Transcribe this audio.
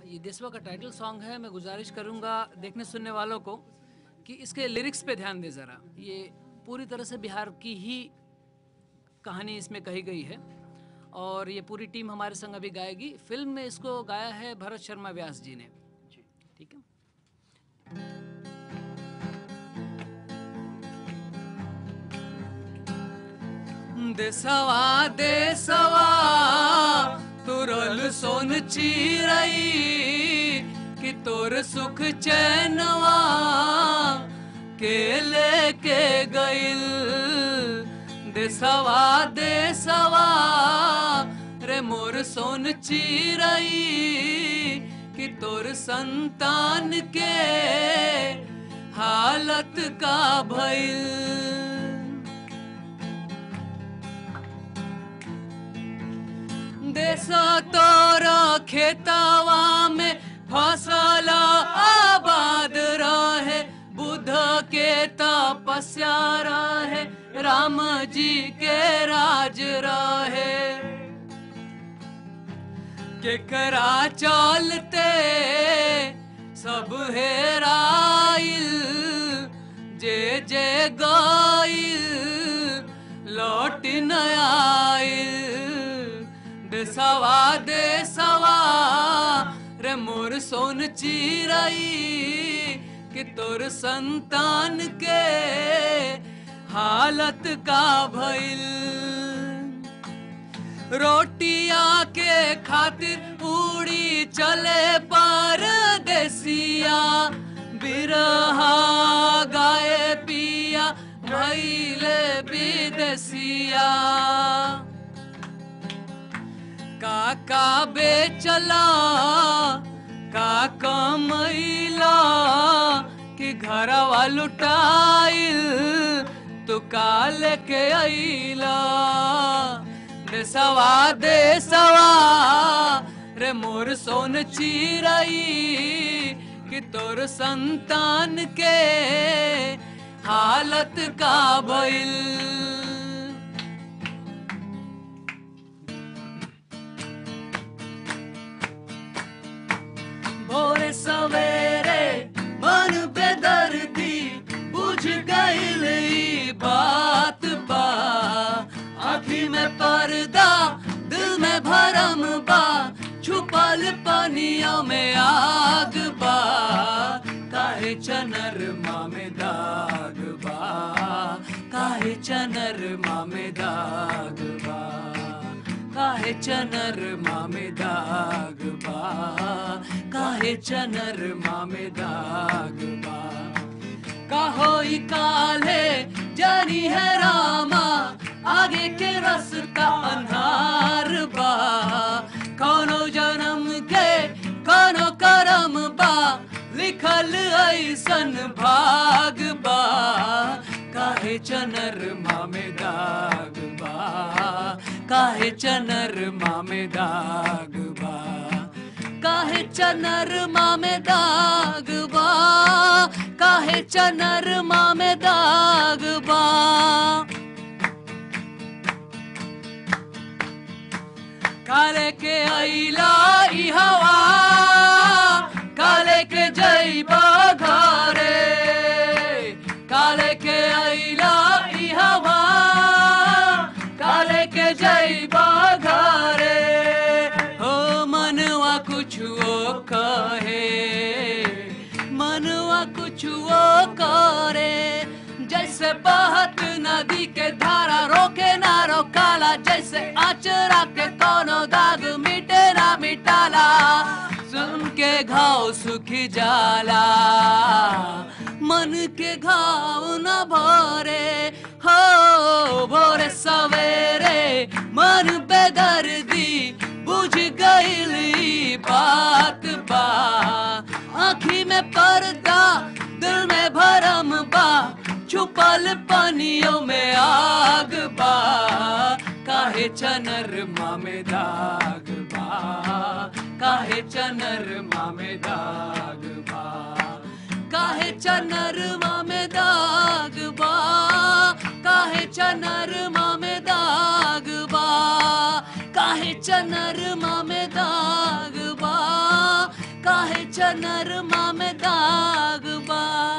ये देशवा का टाइटल सॉन्ग है मैं गुजारिश करूंगा देखने सुनने वालों को कि इसके लिरिक्स पे ध्यान दे ज़रा ये पूरी तरह से बिहार की ही कहानी इसमें कही गई है और ये पूरी टीम हमारे संग अभी गाएगी फिल्म में इसको गाया है भरत शर्मा व्यास जी ने ठीक है देसवा देसवा तुरल सोन चीरई कि तोर सुख चैनवा के लेके गइल देसवा देसवा रे मोर सोन चीरई कि तोर संतान के हालत का भइल देशा तोरा खेतवा में फसल आबाद रहे बुध के तपस्या रहे राम जी के राज रहे केकरा चलते सब हेराइल जे जे गाइल लौट न आइल देसवा देसवा रे मोर सोन चिरई कि तोर संतान के हालत का भइल रोटिया के खातिर उड़ी चले पर देसिया बिरहा गाए पिया भैले विदेसिया काका बेचला काका मैला कि घरवा लुटाइल तू काल के अइला देसवा देसवा रे मोर सोन चिरई कि तोर संतान के हालत का भइल भोरे सवेरे मन पे दर्दी बुझ गईल ई बात बा आँखी में पर्दा दिल में भरम बा छुपल पनियों में आग बा काहे चनर में दाग बा काहे चनर में दाग बा काहे चनर में दाग बा काहे चनर में दाग बा कहो ई काले जानी है रामा आगे के रास्ता अन्हार बा कोनो जन्म के कोनो करम बा लिखल ऐसन भाग बा काहे चनर में दाग बा काहे चनर में दाग बा काहे चनर में दाग बा काहे चनर में दाग बा काले के अइला ई हवा काले के जइबा घरे काले के अइला ई हवा काले के जइबा घरे हो मनवा कुछो कहे मनवा कुछो करे जैसे बहत नदी के धारा रोके ना रोकाला जैसे आचरा के कोनो दाग मिटे ना मिटाला सुन के घाव सुखी जाला मन के घाव न भरे हो भोरे सवेरे मन बेदर्दी बुझ गईली बात बा आँखी में पर्दा दिल में भरम बा छुपल पानियों में आग बा काहे चनर में दाग बा काहे चनर में दाग बा काहे चनर में दाग बा काहे चनर में दाग बा काहे चनर में दाग बा चनरमा में दाग बा